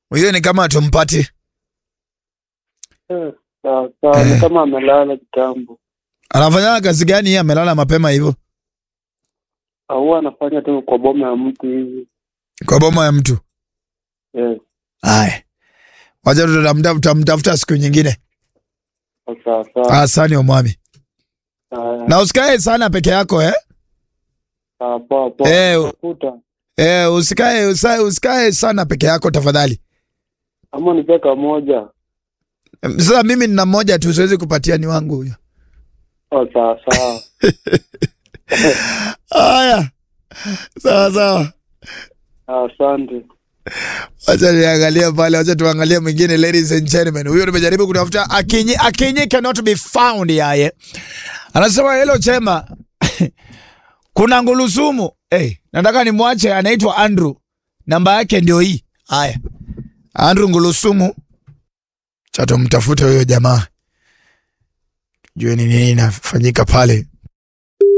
Huyo ni kama tumpati. Eh, sawa sawa, Eh. ni kama amelala kitambo. Anafanya kazi gani yeye amelala mapema hivyo? Au anafanya tu kwa boma ya mtu hivi. Kwa boma ya mtu. Yes, Haya. Wacha tutamtafuta tutamtafuta siku nyingine. sawa sawa. Asante omwami. Haya, Na usikae sana peke yako eh? sawa, poa poa. Eh, Tafuta. Eh, usikae usikae, usikae sana peke yako tafadhali. Ama nipeka moja. Em, Sasa mimi nina mmoja tu siwezi kupatia ni wangu huyo. Oh, sawa sawa. Haya. Sawa sawa. Asante. Wacha niangalie pale, wacha tuangalie mwingine ladies and gentlemen. Huyo nimejaribu kutafuta Akinyi, Akinyi cannot be found yaye. Anasema hello chema. Kuna ngulusumu. Hey, nataka nimwache anaitwa Andrew. Namba yake ndio hii. Haya. Andrew ngulusumu. Cha tumtafute huyo jamaa. Jue ni nini inafanyika pale.